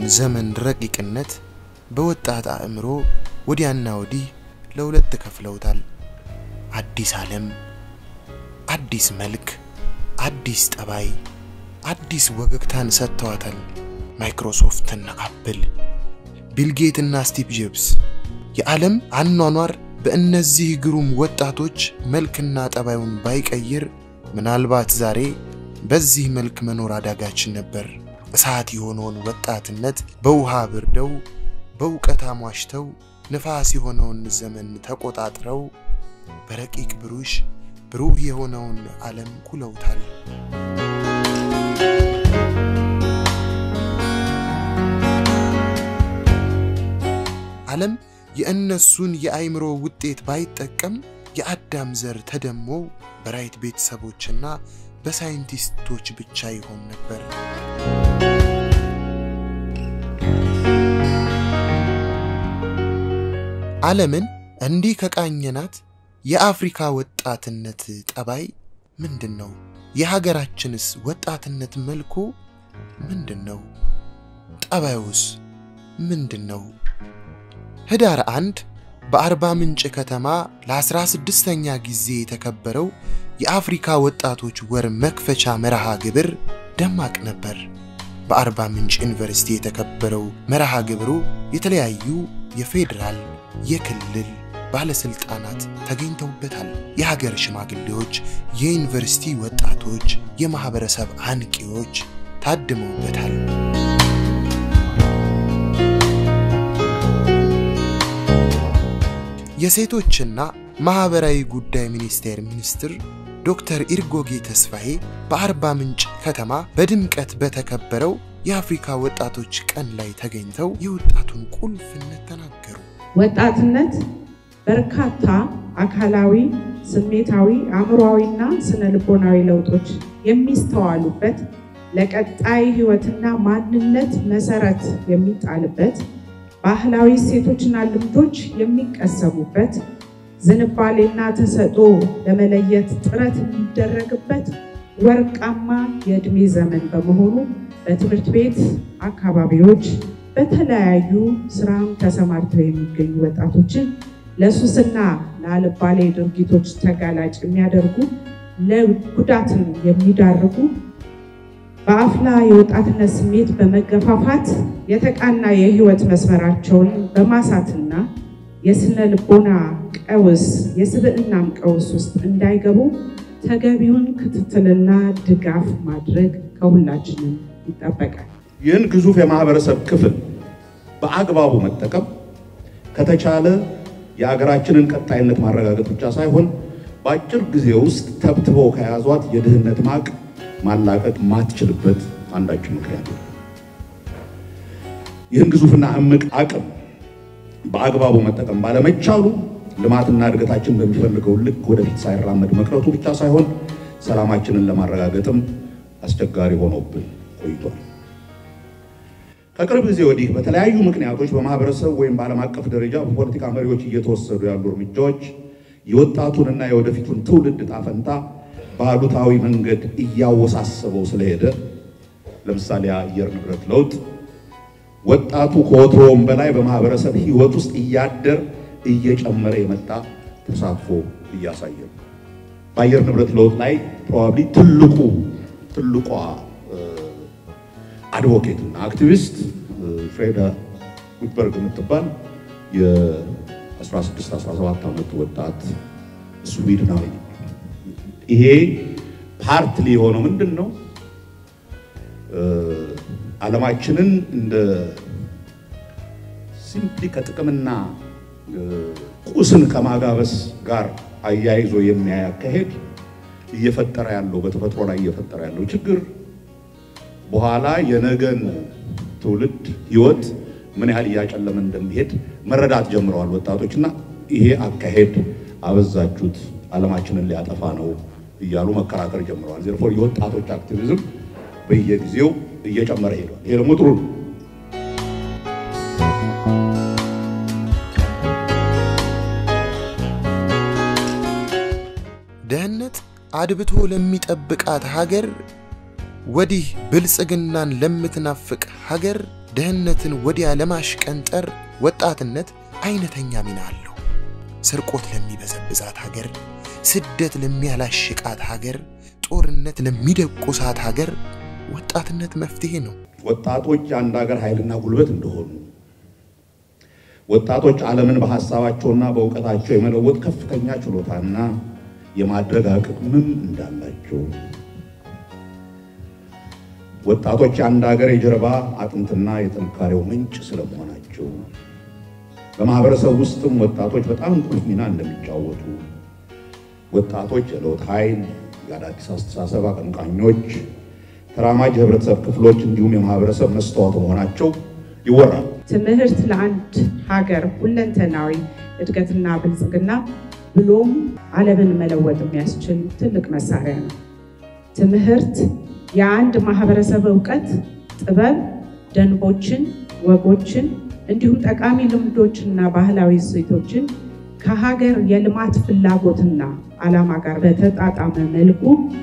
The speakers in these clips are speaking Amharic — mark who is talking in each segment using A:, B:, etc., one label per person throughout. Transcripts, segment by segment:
A: ዘመን ረቂቅነት በወጣት አእምሮ ወዲያና ወዲህ ለሁለት ከፍለውታል። አዲስ ዓለም፣ አዲስ መልክ፣ አዲስ ጠባይ፣ አዲስ ወገግታን ሰጥተዋታል። ማይክሮሶፍትና አፕል፣ ቢልጌትና ስቲቭ ጆብስ። የዓለም አኗኗር በእነዚህ ግሩም ወጣቶች መልክና ጠባዩን ባይቀይር ምናልባት ዛሬ በዚህ መልክ መኖር አዳጋችን ነበር። እሳት የሆነውን ወጣትነት በውሃ ብርደው በእውቀት አሟሽተው ንፋስ የሆነውን ዘመን ተቆጣጥረው በረቂቅ ብሩሽ ብሩህ የሆነውን ዓለም ኩለውታል። ዓለም የእነሱን የአእምሮ ውጤት ባይጠቀም የአዳም ዘር ተደሞ በራይት ቤተሰቦችና በሳይንቲስቶች ብቻ ይሆን ነበር። ዓለምን እንዲህ ከቃኘናት የአፍሪካ ወጣትነት ጠባይ ምንድን ነው? የሀገራችንስ ወጣትነት መልኩ ምንድን ነው? ጠባዩስ ምንድን ነው? ህዳር አንድ በአርባ ምንጭ ከተማ ለአስራ ስድስተኛ ጊዜ የተከበረው የአፍሪካ ወጣቶች ወር መክፈቻ መርሃ ግብር ደማቅ ነበር። በአርባ ምንጭ ዩኒቨርሲቲ የተከበረው መርሃ ግብሩ የተለያዩ የፌዴራል የክልል ባለስልጣናት ተገኝተውበታል። የሀገር ሽማግሌዎች፣ የዩኒቨርሲቲ ወጣቶች፣ የማህበረሰብ አንቂዎች ታድመውበታል። የሴቶችና ማህበራዊ ጉዳይ ሚኒስቴር ሚኒስትር ዶክተር ኢርጎጌ ተስፋዬ በአርባ ምንጭ ከተማ በድምቀት በተከበረው የአፍሪካ ወጣቶች ቀን ላይ ተገኝተው የወጣቱን ቁልፍነት ተናገሩ።
B: ወጣትነት በርካታ አካላዊ፣ ስሜታዊ፣ አእምሯዊና ስነ ልቦናዊ ለውጦች የሚስተዋሉበት ለቀጣይ ህይወትና ማንነት መሰረት የሚጣልበት ባህላዊ እሴቶችና ልምዶች የሚቀሰሙበት ዝንባሌና ተሰጥኦ ለመለየት ጥረት የሚደረግበት ወርቃማ የዕድሜ ዘመን በመሆኑ በትምህርት ቤት አካባቢዎች በተለያዩ ስራም ተሰማርተው የሚገኙ ወጣቶችን ለሱስና ለአልባሌ ድርጊቶች ተጋላጭ የሚያደርጉ ለጉዳትን የሚዳርጉ በአፍላ የወጣትነት ስሜት በመገፋፋት የተቃና የህይወት መስመራቸውን በማሳትና የስነ ልቦና ቀውስ የስብዕናም ቀውስ ውስጥ እንዳይገቡ ተገቢውን ክትትልና ድጋፍ ማድረግ ከሁላችንም ይጠበቃል።
C: ይህን ግዙፍ የማህበረሰብ ክፍል በአግባቡ መጠቀም ከተቻለ የሀገራችንን ቀጣይነት ማረጋገጥ ብቻ ሳይሆን በአጭር ጊዜ ውስጥ ተብትበው ከያዟት የድህነት ማቅ ማላቀቅ ማትችልበት አንዳችን ምክንያት ነው። ይህን ግዙፍና እምቅ አቅም በአግባቡ መጠቀም ባለመቻሉ ልማትና እድገታችን በሚፈልገው ልክ ወደፊት ሳይራመድ መቅረቱ ብቻ ሳይሆን ሰላማችንን ለማረጋገጥም አስቸጋሪ ሆኖብን ቆይቷል። ከቅርብ ጊዜ ወዲህ በተለያዩ ምክንያቶች በማህበረሰብ ወይም በዓለም አቀፍ ደረጃ በፖለቲካ መሪዎች እየተወሰዱ ያሉ እርምጃዎች የወጣቱንና የወደፊቱን ትውልድ ዕጣ ፈንታ በአሉታዊ መንገድ እያወሳሰበው ስለሄደ ለምሳሌ የአየር ንብረት ለውጥ ወጣቱ ከወትሮውም በላይ በማህበረሰብ ሕይወት ውስጥ እያደር እየጨመረ የመጣ ተሳትፎ እያሳየ ነው። በአየር ንብረት ለውጥ ላይ ፕሮባብሊ ትልቁ ትልቋ አድቮኬት እና አክቲቪስት ፍሬዳ ጉትበርግ የምትባል የ16 17 ዓመት ወጣት ስዊድናዊ ይሄ ፓርትሊ የሆነው ምንድን ነው? ዓለማችንን እንደ ሲምፕሊ ከጥቅምና ቁስን ከማጋበስ ጋር አያይዞ የሚያይ አካሄድ እየፈጠረ ያለው በተፈጥሮ ላይ እየፈጠረ ያለው ችግር በኋላ የነገን ትውልድ ሕይወት ምን ያህል እያጨለመ እንደሚሄድ መረዳት ጀምረዋል ወጣቶች እና ይሄ አካሄድ አበዛችሁት፣ ዓለማችንን ሊያጠፋ ነው እያሉ መከራከር ጀምረዋል። ዜርፎር የወጣቶች አክቲቪዝም በየጊዜው እየጨመረ ሄዷል። ይሄ ደግሞ ጥሩ ነው።
A: ደህንነት አድብቶ ለሚጠብቃት ሀገር ወዲህ ብልጽግናን ለምትናፍቅ ሀገር ድህነትን ወዲያ ለማሽቀንጠር ወጣትነት አይነተኛ ሚና አለው። ስርቆት ለሚበዘብዛት ሀገር፣ ስደት ለሚያላሽቃት ሀገር፣ ጦርነት ለሚደቁሳት ሀገር ወጣትነት መፍትሄ ነው።
C: ወጣቶች የአንድ ሀገር ኃይልና ጉልበት እንደሆኑ ወጣቶች ዓለምን በሐሳባቸውና በእውቀታቸው የመለወጥ ከፍተኛ ችሎታና የማድረግ አቅምም እንዳላቸው ወጣቶች የአንድ ሀገር የጀርባ አጥንትና የጥንካሬው ምንጭ ስለመሆናቸው በማህበረሰብ ውስጥም ወጣቶች በጣም ቁልፍ ሚና እንደሚጫወቱ ወጣቶች የለውጥ ኃይል፣ የአዳዲስ አስተሳሰብ አቀንቃኞች፣ ተራማጅ የህብረተሰብ ክፍሎች እንዲሁም የማህበረሰብ መስተዋት መሆናቸው ይወራል።
B: ትምህርት ለአንድ ሀገር ሁለንተናዊ እድገትና ብልጽግና ብሎም ዓለምን መለወጥ የሚያስችል ትልቅ መሳሪያ ነው። ትምህርት የአንድ ማህበረሰብ እውቀት፣ ጥበብ፣ ደንቦችን፣ ወጎችን እንዲሁም ጠቃሚ ልምዶችና ባህላዊ እሴቶችን ከሀገር የልማት ፍላጎትና ዓላማ ጋር በተጣጣመ መልኩ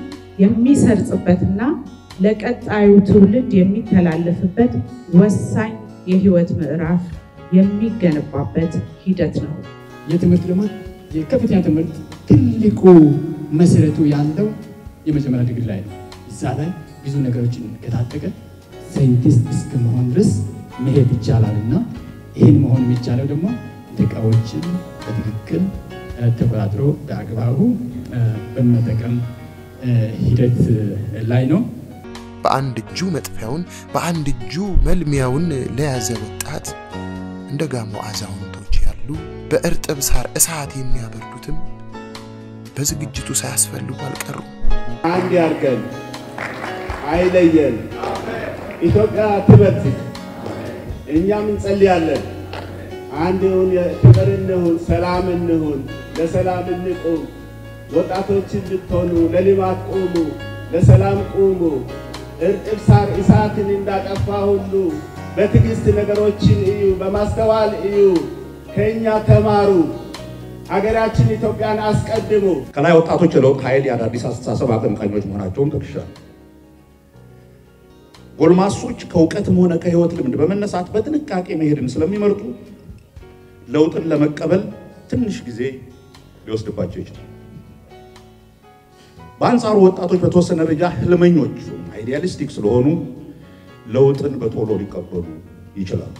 B: የሚሰርጽበትና ለቀጣዩ ትውልድ የሚተላለፍበት ወሳኝ የህይወት ምዕራፍ የሚገነባበት ሂደት ነው።
D: የትምህርት ልማት የከፍተኛ ትምህርት ትልቁ መሰረቱ ያለው የመጀመሪያ ዲግሪ ላይ ነው። እዛ ላይ ብዙ ነገሮችን ከታጠቀ ሳይንቲስት እስከ መሆን ድረስ መሄድ ይቻላል እና ይህን መሆን የሚቻለው ደግሞ እቃዎችን በትክክል ተቆጣጥሮ በአግባቡ በመጠቀም ሂደት ላይ ነው።
A: በአንድ እጁ መጥፊያውን በአንድ እጁ መልሚያውን ለያዘ ወጣት እንደ ጋሞ አዛውንቶች ያሉ በእርጥብ ሳር እሳት የሚያበርዱትም በዝግጅቱ ሳያስፈልጉ አልቀሩም።
E: አንድ ያርገን፣ አይለየን። ኢትዮጵያ ትበርትክ። እኛም እንጸልያለን። አንድ ይሁን፣ ፍቅር እንሁን፣ ሰላም እንሁን፣ ለሰላም እንቁም። ወጣቶች እንድትሆኑ ለልማት ቁሙ፣ ለሰላም ቁሙ። እርጥብ ሳር እሳትን እንዳጠፋ ሁሉ በትዕግስት ነገሮችን እዩ፣ በማስተዋል እዩ፣ ከእኛ ተማሩ። አገራችን ኢትዮጵያን አስቀድሙ።
C: ከላይ ወጣቶች የለውጥ ኃይል የአዳዲስ አስተሳሰብ አቀንቃኞች መሆናቸውን ጠቅሻል። ጎልማሶች ከእውቀትም ሆነ ከህይወት ልምድ በመነሳት በጥንቃቄ መሄድን ስለሚመርጡ ለውጥን ለመቀበል ትንሽ ጊዜ ሊወስድባቸው ይችላል። በአንጻሩ ወጣቶች በተወሰነ ደረጃ ህልመኞች አይዲያሊስቲክ ስለሆኑ ለውጥን በቶሎ ሊቀበሉ ይችላሉ።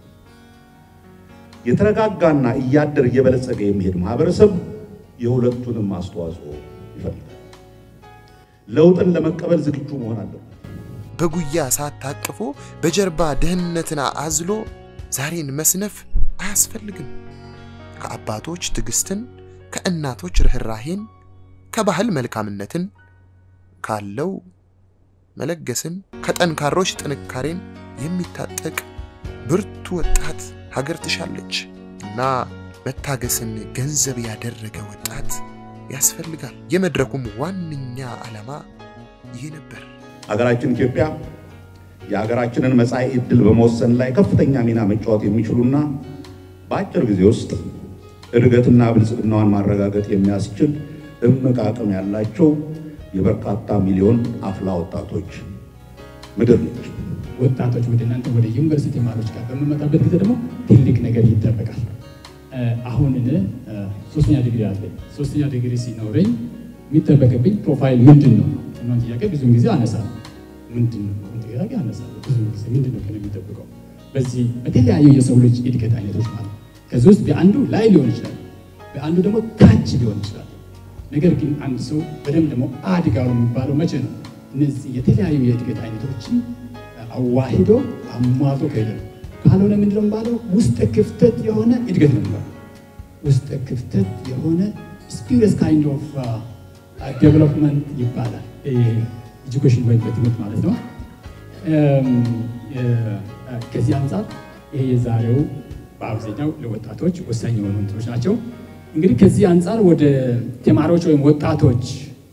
C: የተረጋጋና እያደር እየበለጸገ የሚሄድ ማህበረሰብ የሁለቱንም አስተዋጽኦ ይፈልጋል። ለውጥን ለመቀበል ዝግጁ መሆን አለበት።
A: በጉያ እሳት ታቅፎ በጀርባ ድህነትን አዝሎ ዛሬን መስነፍ አያስፈልግም። ከአባቶች ትዕግስትን፣ ከእናቶች ርኅራሄን፣ ከባህል መልካምነትን፣ ካለው መለገስን፣ ከጠንካሮች ጥንካሬን የሚታጠቅ ብርቱ ወጣት ሀገር ትሻለች እና መታገስን ገንዘብ ያደረገ ወጣት ያስፈልጋል። የመድረኩም ዋነኛ ዓላማ ይህ ነበር።
C: ሀገራችን ኢትዮጵያ የሀገራችንን መጻኢ ዕድል በመወሰን ላይ ከፍተኛ ሚና መጫወት የሚችሉና በአጭር ጊዜ ውስጥ እድገትና ብልጽግናዋን ማረጋገጥ የሚያስችል እምቅ አቅም ያላቸው የበርካታ ሚሊዮን አፍላ ወጣቶች ምድር ነች።
D: ወጣቶች ወደ እናንተ ወደ ዩኒቨርሲቲ ተማሪዎች ጋር በምመጣበት ጊዜ ደግሞ ትልቅ ነገር ይጠበቃል። አሁን እኔ ሶስተኛ ዲግሪ አለኝ። ሶስተኛ ዲግሪ ሲኖረኝ የሚጠበቅብኝ ፕሮፋይል ምንድን ነው? እናን ጥያቄ ብዙውን ጊዜ አነሳለሁ። ምንድን ነው ጥያቄ አነሳለሁ። ብዙውን ጊዜ ምንድን ነው ከእኔ የሚጠብቀው? በዚህ በተለያዩ የሰው ልጅ እድገት አይነቶች ማለት ከዚህ ውስጥ በአንዱ ላይ ሊሆን ይችላል፣ በአንዱ ደግሞ ታች ሊሆን ይችላል። ነገር ግን አንድ ሰው በደንብ ደግሞ አድጋው የሚባለው መቼ ነው? እነዚህ የተለያዩ የእድገት አይነቶችን አዋሂዶ አሟቶ ከሄደ ነው። ካልሆነ ምንድነው የሚባለው? ውስጥ ክፍተት የሆነ እድገት ነው የሚባለው። ውስጥ ክፍተት የሆነ ስፒሪየስ ካይንድ ኦፍ ዴቨሎፕመንት ይባላል። ኤጁኬሽን ወይም በትምህርት ማለት ነው። ከዚህ አንጻር ይሄ የዛሬው በአብዛኛው ለወጣቶች ወሳኝ የሆኑ እንትኖች ናቸው። እንግዲህ ከዚህ አንጻር ወደ ተማሪዎች ወይም ወጣቶች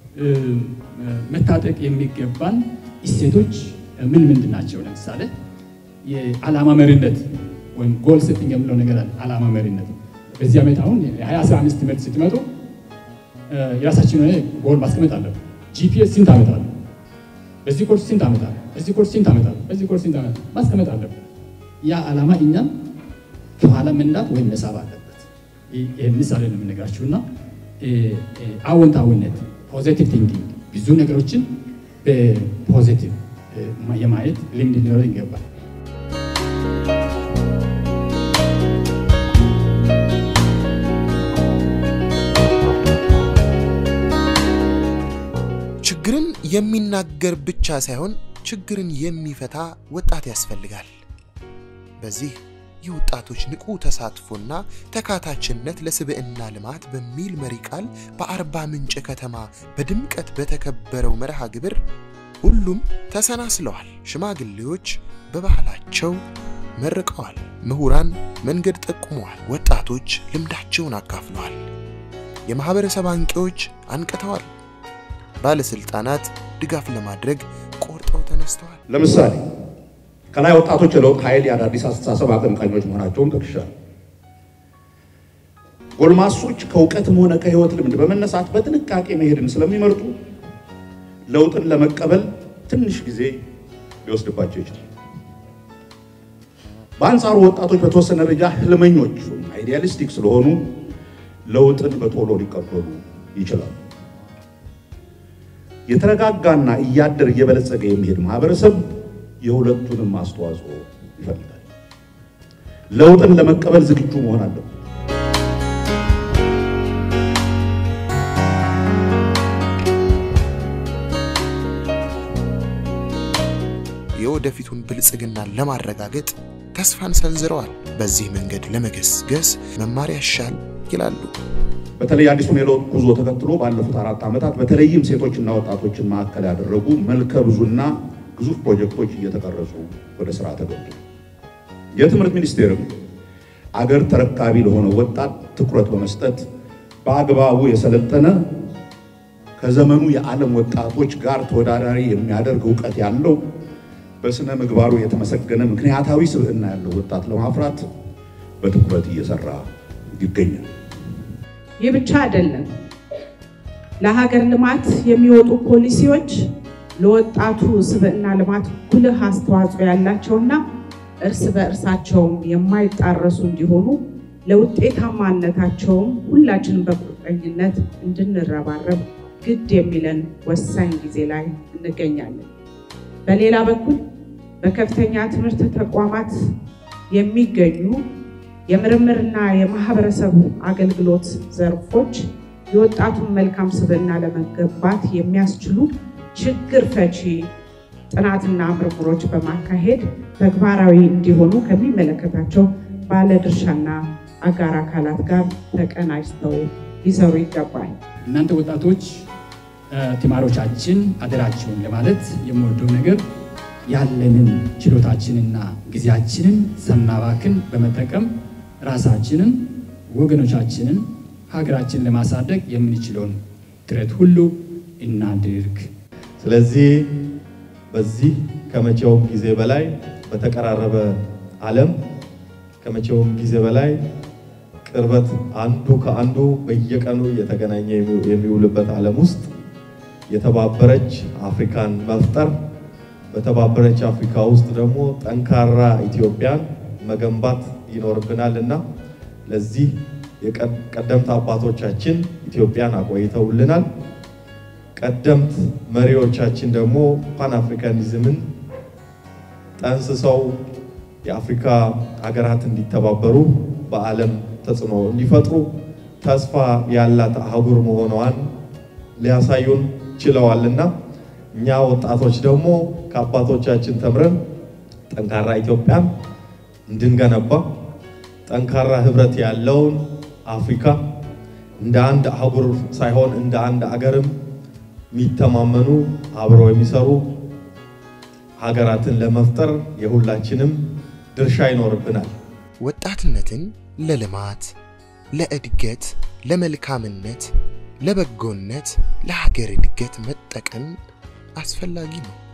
D: መታጠቅ የሚገባን እሴቶች ምን ምንድን ናቸው? ለምሳሌ የዓላማ መሪነት ወይም ጎል ሴቲንግ የምለው ነገር አለ። ዓላማ መሪነት በዚህ ዓመት አሁን የ2015 ትምህርት ስትመጡ የራሳችን የሆነ ጎል ማስቀመጥ አለብን። ጂፒኤስ ስንት ዓመት አለ? በዚህ ኮርስ ስንት ዓመት አለ? በዚህ ኮርስ ስንት ዓመት አለ? በዚህ ኮርስ ስንት ዓመት ማስቀመጥ አለብን። ያ ዓላማ እኛም ከኋላ መንዳት ወይም መሳብ አለበት። ይህ ምሳሌ ነው የምነግራችሁ እና አዎንታዊነት ፖዚቲቭ ቲንኪንግ ብዙ ነገሮችን በፖዚቲቭ የማየት ልምድ ሊኖር ይገባል።
A: ችግርን የሚናገር ብቻ ሳይሆን ችግርን የሚፈታ ወጣት ያስፈልጋል። በዚህ የወጣቶች ንቁ ተሳትፎና ተካታችነት ለስብዕና ልማት በሚል መሪ ቃል በአርባ ምንጭ ከተማ በድምቀት በተከበረው መርሃ ግብር ሁሉም ተሰናስለዋል። ሽማግሌዎች በባህላቸው መርቀዋል። ምሁራን መንገድ ጠቁመዋል። ወጣቶች ልምዳቸውን አካፍለዋል። የማህበረሰብ አንቂዎች አንቅተዋል። ባለስልጣናት ድጋፍ ለማድረግ ቆርጠው ተነስተዋል።
C: ለምሳሌ ከላይ ወጣቶች የለውጥ ኃይል የአዳዲስ አስተሳሰብ አቀንቃኞች መሆናቸውን ጠቅሻል። ጎልማሶች ከእውቀትም ሆነ ከህይወት ልምድ በመነሳት በጥንቃቄ መሄድን ስለሚመርጡ ለውጥን ለመቀበል ትንሽ ጊዜ ሊወስድባቸው ይችላል። በአንጻሩ ወጣቶች በተወሰነ ደረጃ ህልመኞች አይዲያሊስቲክ ስለሆኑ ለውጥን በቶሎ ሊቀበሉ ይችላሉ። የተረጋጋና እያደር እየበለጸገ የሚሄድ ማህበረሰብ የሁለቱንም አስተዋጽኦ ይፈልጋል። ለውጥን ለመቀበል ዝግጁ መሆን አለበት።
A: የወደፊቱን ብልጽግናን ለማረጋገጥ ተስፋን ሰንዝረዋል። በዚህ መንገድ ለመገስገስ መማር ያሻል ይላሉ።
C: በተለይ አዲሱን የለውጥ ጉዞ ተከትሎ ባለፉት አራት ዓመታት በተለይም ሴቶችና ወጣቶችን ማዕከል ያደረጉ መልከ ብዙና ግዙፍ ፕሮጀክቶች እየተቀረጹ ወደ ስራ ተገቡ። የትምህርት ሚኒስቴርም አገር ተረካቢ ለሆነ ወጣት ትኩረት በመስጠት በአግባቡ የሰለጠነ ከዘመኑ የዓለም ወጣቶች ጋር ተወዳዳሪ የሚያደርግ እውቀት ያለው በስነ ምግባሩ የተመሰገነ ምክንያታዊ ስብዕና ያለው ወጣት ለማፍራት በትኩረት እየሰራ ይገኛል።
B: ይህ ብቻ አይደለም። ለሀገር ልማት የሚወጡ ፖሊሲዎች ለወጣቱ ስብዕና ልማት ጉልህ አስተዋጽኦ ያላቸውና እርስ በእርሳቸውም የማይጣረሱ እንዲሆኑ ለውጤታማነታቸውም ሁላችንም በቁርጠኝነት እንድንረባረብ ግድ የሚለን ወሳኝ ጊዜ ላይ እንገኛለን። በሌላ በኩል በከፍተኛ ትምህርት ተቋማት የሚገኙ የምርምርና የማህበረሰብ አገልግሎት ዘርፎች የወጣቱን መልካም ስብዕና ለመገንባት የሚያስችሉ ችግር ፈቺ ጥናትና ምርምሮች በማካሄድ ተግባራዊ እንዲሆኑ ከሚመለከታቸው ባለድርሻና አጋር አካላት ጋር ተቀናጅተው ሊሰሩ ይገባል።
D: እናንተ ወጣቶች ተማሪዎቻችን አደራችሁን ለማለት የምወደው ነገር ያለንን ችሎታችንና ጊዜያችንን ሳናባክን በመጠቀም ራሳችንን፣ ወገኖቻችንን፣ ሀገራችንን ለማሳደግ የምንችለውን ጥረት ሁሉ እናድርግ።
F: ስለዚህ በዚህ ከመቼውም ጊዜ በላይ በተቀራረበ ዓለም ከመቼውም ጊዜ በላይ ቅርበት አንዱ ከአንዱ በየቀኑ እየተገናኘ የሚውልበት ዓለም ውስጥ የተባበረች አፍሪካን መፍጠር በተባበረች አፍሪካ ውስጥ ደግሞ ጠንካራ ኢትዮጵያን መገንባት ይኖርብናል እና ለዚህ የቀደምት አባቶቻችን ኢትዮጵያን አቆይተውልናል። ቀደምት መሪዎቻችን ደግሞ ፓን አፍሪካኒዝምን ጠንስሰው የአፍሪካ ሀገራት እንዲተባበሩ በዓለም ተጽዕኖ እንዲፈጥሩ ተስፋ ያላት አህጉር መሆኗን ሊያሳዩን ችለዋልና እኛ ወጣቶች ደግሞ ከአባቶቻችን ተምረን ጠንካራ ኢትዮጵያን እንድንገነባ ጠንካራ ህብረት ያለውን አፍሪካ እንደ አንድ አህጉር ሳይሆን እንደ አንድ አገርም የሚተማመኑ አብረው የሚሰሩ ሀገራትን ለመፍጠር የሁላችንም ድርሻ ይኖርብናል።
A: ወጣትነትን ለልማት፣ ለእድገት፣ ለመልካምነት፣ ለበጎነት፣ ለሀገር እድገት መጠቀም አስፈላጊ ነው።